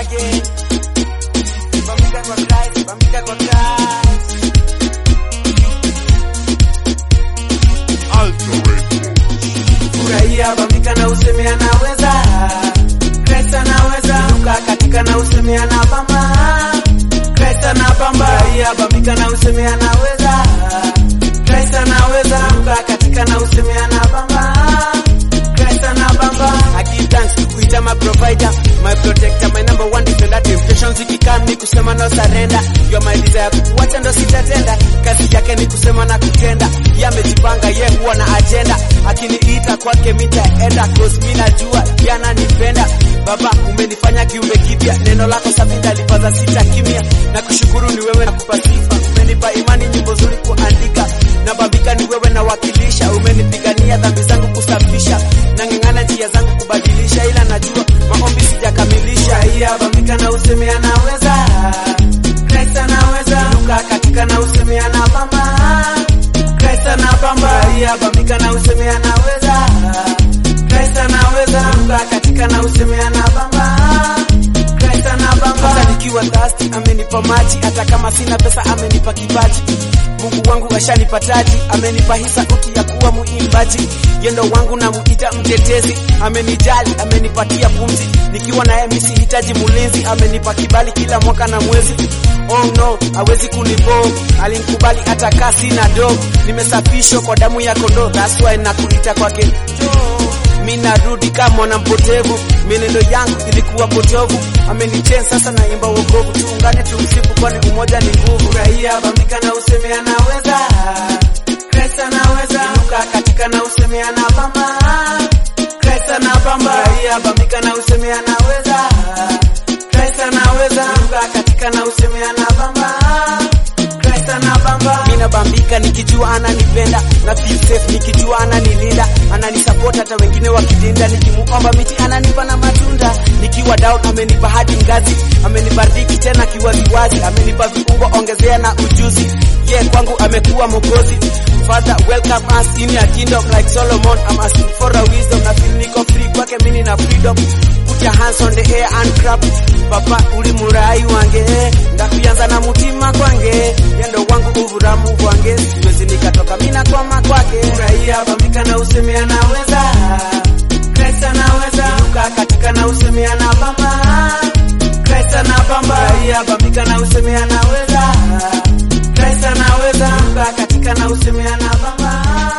again. Bambika kwa Christ, bambika kwa Christ. Furahia, bambika na useme anaweza. Christ anaweza. Luka katika na useme anabamba. Christ anabamba. Furahia, bambika na useme anaweza. Christ anaweza. Luka katika na useme anabamba. Christ anabamba. I give thanks kuita my provider, my protector, my number one defender. Temptations zikikam ni kusema no surrender. You are my desire, kukuacha ndo sitatenda. Kazi yake ni kusema na kutenda. Yeye amejipanga, yeye huwa na agenda. Akiniita kwake mitaenda, cause mimi najua yeye ananipenda. Baba, umenifanya kiumbe kipya, neno lako safi ndalipaza sita kimya. Na kushukuru ni wewe na kupa sifa, umenipa imani, nyimbo nzuri kuandika. Na babika ni wewe na wakilisha, umenipigania dhambi zangu kusafisha. Nang'ang'ana njia zangu kubadilisha, ila najua maombi sijakamilisha. Iya babika na useme anaweza, Christ anaweza. Luka katika na useme anabamba, Christ anabamba. Iya babika na useme anaweza, Christ anaweza. Luka katika na useme anabamba, Christ anabamba. Hata nikiwa thirsty amenipa maji, hata kama sina pesa amenipa kipaji. Mungu wangu ashanipa taji, amenipa hii sauti ya kuwa muimbaji. Yendo wangu na muita mtetezi, amenijali, amenipatia pumzi. Nikiwa naye mimi sihitaji mulinzi, amenipa kibali kila mwaka na mwezi. Oh no, hawezi kunibo, alinikubali hata kaa sina do. Nimesafishwa kwa damu ya kondoo, that's why nakuita kwake Njoo. Mi narudi kama mwana mpotevu, mienendo yangu ilikuwa potovu. Amenichen sasa naimba wokovu, tuungane tumsifu, kwani umoja ni nguvu. Furahia, bambika na useme anaweza, Christ anaweza. Inuka katika na useme anabamba, Christ anabamba. Furahia, bambika na useme anaweza, Christ anaweza. Inuka katika na useme anabamba Christ anabamba. Mimi nabambika nikijua ananipenda na feel safe nikijua ananilinda, ananisupport hata wengine wakidinda, nikimuomba miti ananipa na matunda, nikiwa down amenipa hadi ngazi, amenibariki tena kiwaziwazi, amenipa viungo ongezea na ujuzi, ye yeah, kwangu amekuwa mokozi. Father welcome us in your kingdom like Solomon, I'm asking for a wisdom, na feel niko free kwake mimi na freedom Put your hands on the air and clap. Papa uli murai wange ndakuyanza na mutima kwange yendo wangu uvuramu bwange siwezi nikatoka mina kwama kwake furahia bambika na useme anaweza Christ anaweza inuka katika na useme anabamba Christ anabamba furahia bambika na useme anaweza Christ anaweza inuka katika na useme anabamba